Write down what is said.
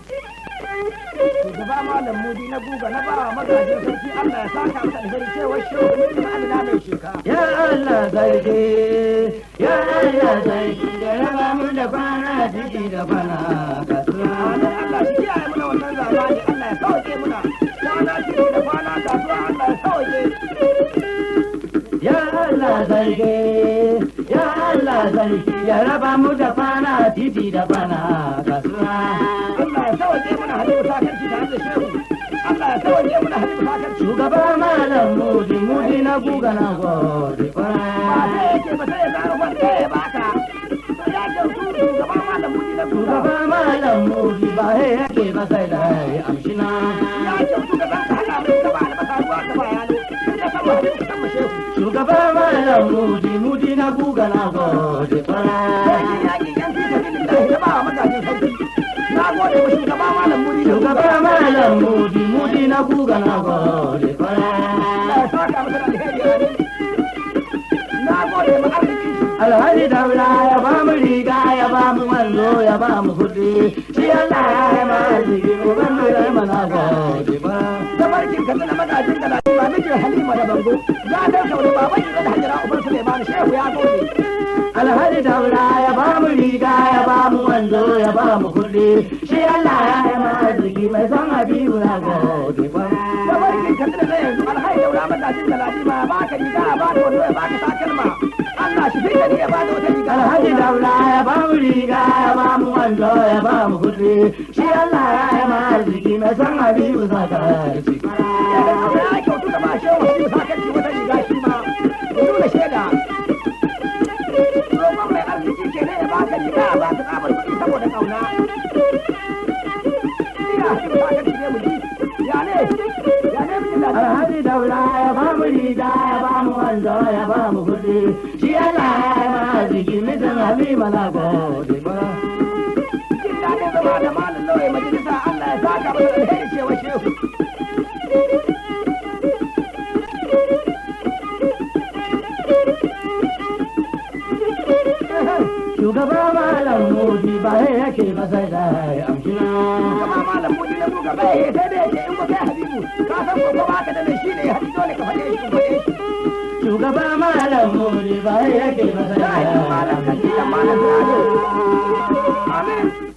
shugaba malam mudi na guga na ba magajin sarki Allah ya saka masa alheri cewa shehu ne ma amina mai sheka Ya Allah sarki, ya Allah sarki, da raba mu da kwana ciki da kwana kasuwa. Amin Allah shi kiyaye muna wannan zamani Allah ya sauke muna kwana ciki da kwana kasuwa Allah ya sauke Ya Allah sarki, ya Allah sarki, ya raba mu da kwana titi da kwana kasuwa. Allah ya sauke muna halibu sakarci tare da shehu Allah ya sauke muna halibu sakarci Shugaba malam mudi mudi na guga na gode ba kwana. sai yake ba sai ya zara wanda ya baka to ya kyautu shugaba malam mudi na guga Shugaba malam mudi ba he yake ba sai da ya amshina. ya kyautu ka zan ka hada mai gaba albasa ruwa ta ba yalo in ka san halibu ka san ma shehu Shugaba malam mudi mudi na guga na gode kwana. Sarki yaƙi yan fi sabilillahi da ba wa magajin sarki na gode wa shugaba malam mudi na guga Shugaba malam mudi mudi na guga na gode Allah kwana. ya saka masa da alheri amin na gode ma arziki Alhaji daula ya ba mu riga ya ba mu manzo ya ba mu kuɗi. Shi Allah ya yi ma arziki uban mu ya yi mana gode kwana. da barkin ka na magajin da ba mijin halima da bango ya dan sauri baban yi da hajjara uban suleiman shehu ya gode Alhaji daula ya ba mu riga ya ba mu manzo ya ba mu kuɗi. Shi Allah ya yi ma arziki mai son Habibu na gode kwana. da barkin ka na yanzu alhai daura magajin da ladima ya baka riga ya baka wando ya baka takalma Allah shi fika ni ya bada wata riga Alhaji daula ya ba mu riga ya ba mu wando ya ba mu kuɗi. Shi Allah ya yi ma arziki mai son Habibu na gode kwana. ya kyautu da ba shehu shi sakanci wata riga shi ma ya nuna shaida roƙon mai arziki ke ne ya baka riga ba ta tsabar kuɗi saboda ƙauna ina shi sakanci ne mu ji ya ne ya ne mijin da Alhaji daula ya ba mu riga ya ba mu wando ya ba mu kuɗi. Shi Allah ya yi ma arziki mai son Habibu na gode kwana. jin daɗin zama da malin lauyi majalisa Allah ya saka masa alheri cewa shehu Shugaba malam mudi ba ya yake ba sai da ya amshina. kama malam mudi na buga bai sai da yake in ba kai habibu ka san ko ba ka da mai shi ne habibu dole ka faɗe shi faɗe shi Shugaba malam mudi ba ya yake ba sai da ya ya yi malam kan ji da malam da amin